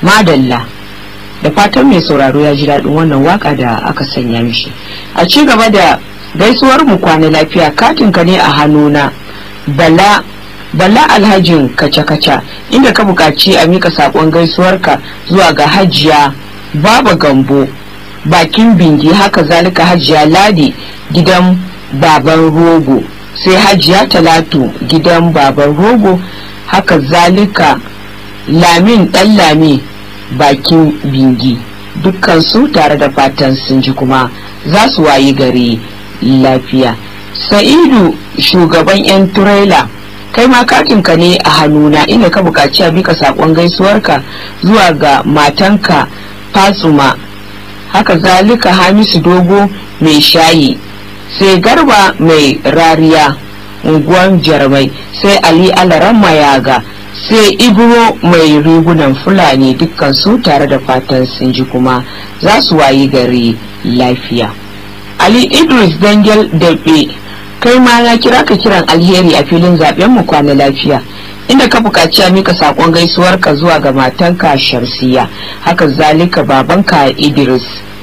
madalla da fatan mai sauraro ya ji daɗin wannan waka da aka sanya mishi a ci gaba da gaisuwar mu kwana lafiya katin ka ne a hannuna bala bala alhajin kaca-kaca inda ka buƙaci a mika saƙon gaisuwarka zuwa ga hajiya baba gambo bakin bingi haka zalika hajiya ladi gidan baban rogo sai hajiya talatu gidan baban rogo haka zalika lamin dan lami bakin bingi dukkansu tare da fatan sun ji kuma za su wayi gari lafiya sa'idu shugaban 'yan turela kai ma katinka ne a hannuna inda ka buƙaci a bika saƙon gaisuwarka zuwa ga matanka fasuma haka zalika hamisu dogo mai shayi sai garba mai rariya unguwan jarmai sai ali alaran mayaga sai ibro mai rigunan fulani dukkan su tare da fatan sun ji kuma za su wayi gari lafiya ali idris dangel daɓe kai ma na kira ka kiran alheri a filin zaben mu kwana lafiya inda ka buƙaci a mika saƙon gaisuwarka zuwa ga matanka shamsiya haka zalika babanka idris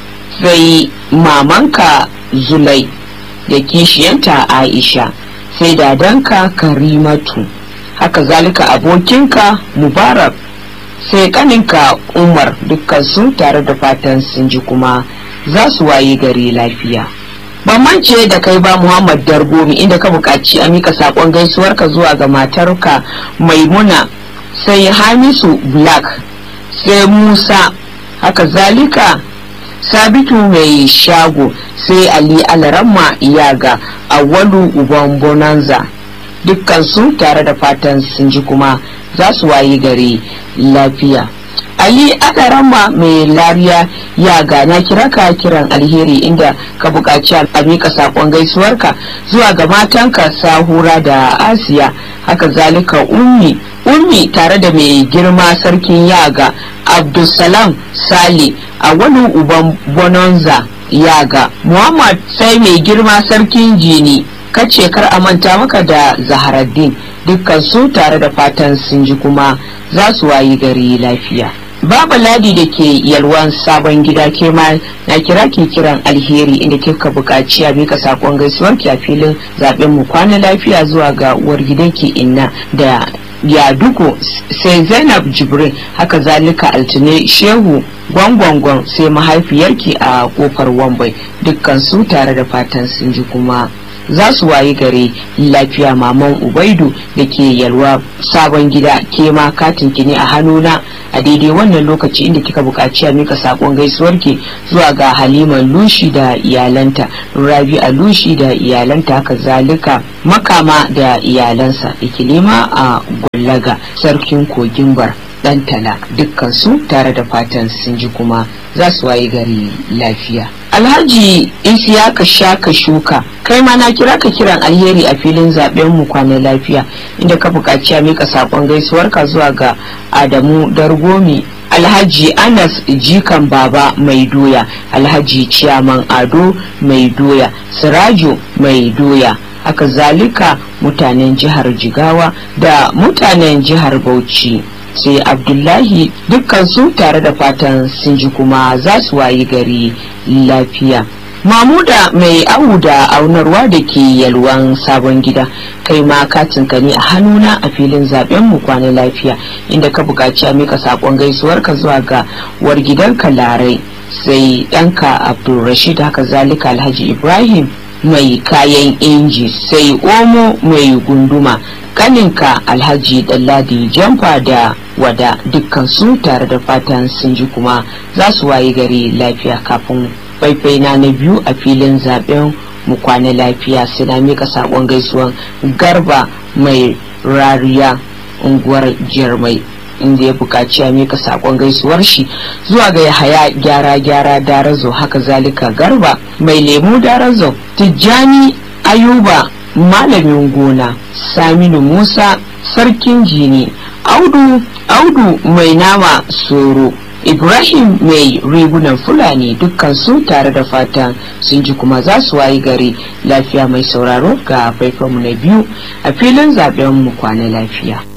sai mamanka zulai da kishiyanta aisha sai dadanka karimatu haka zalika abokinka mubarak sai kaninka umar dukkansu tare da fatan sun ji kuma za su waye gari lafiya ban mance da kai ba muhammad dargomi inda ka buƙaci a mika saƙon gaisuwarka zuwa ga matarka maimuna sai hamisu black sai musa haka zalika sabitu mai shago sai ali alaramma iyaga awwalu uban bonanza dukkansu tare da fatan sun ji kuma za su wayi gari lafiya ali alaramma mai lariya ya gana kira ka kiran alheri inda ka buƙaci a miƙa saƙon gaisuwarka zuwa ga matanka sahura da asiya haka zalika ummi ummi tare da mai girma sarkin yaga abdulsalam sale a wani uban bonanza yaga muhammad sai mai girma sarkin jini kace kar a manta maka da zaharaddin dukkan su tare da fatan sun ji kuma za su wayi gari lafiya Baba Ladi da ke yalwan sabon gida ke ma na kira ke kiran alheri inda kika buƙaci a mika sakon gaisuwar ki a filin zaben mu kwana lafiya zuwa ga uwar gidanki inna da yaduko sai zainab jibrin haka zalika altine shehu gwangwangwan sai mahaifiyarki a kofar wambai dukkan su tare da fatan sun ji kuma za su wayi gare lafiya maman ubaidu da ke yalwa sabon gida ke ma katin ki ne a hannuna a daidai wannan lokaci inda kika buƙaci a mika sakon gaisuwarki zuwa ga haliman lushi da iyalanta rabi a lushi da iyalanta haka zalika makama da iyalansa ikilima a gwallaga sarkin kogin bar dan tala dukkan su tare da fatan sun ji kuma za su wayi gari lafiya alhaji isiyaka shaka shuka kai ma na kira ka kiran alheri a filin zaben mu kwana lafiya inda ka buƙaci a mika saƙon gaisuwarka zuwa ga adamu dargomi alhaji anas jikan baba mai doya alhaji ciyaman ado mai doya sirajo mai doya haka zalika mutanen jihar jigawa da mutanen jihar bauchi sai abdullahi dukkansu tare da fatan sun ji kuma za su wayi gari lafiya mamuda mai awu da aunarwa da ke yalwan sabon gida kai ma katin ka ne a hannuna a filin zaben mu kwana lafiya inda ka buƙaci a mika saƙon gaisuwarka zuwa ga war gidanka larai sai ɗanka abdulrashid haka zalika alhaji ibrahim mai kayan inji sai omo mai gunduma kaninka alhaji dalladi jamfa da wada dukkan su tare da fatan sun ji kuma za su waye gari lafiya kafin faifai na na biyu a filin zaben mu kwana lafiya suna mika sakon gaisuwan garba mai rariya unguwar jirmai inda ya buƙaci a mika sakon gaisuwar shi zuwa ga yahaya gyara gyara darazo haka zalika garba mai lemu darazo tijjani ayuba malamin gona saminu musa sarkin jini audu audu mai nama soro ibrahim mai rigunan fulani dukkan su tare da fatan sun ji kuma za su wayi gari lafiya mai sauraro ga faifanmu na biyu a filin zaben mu kwana lafiya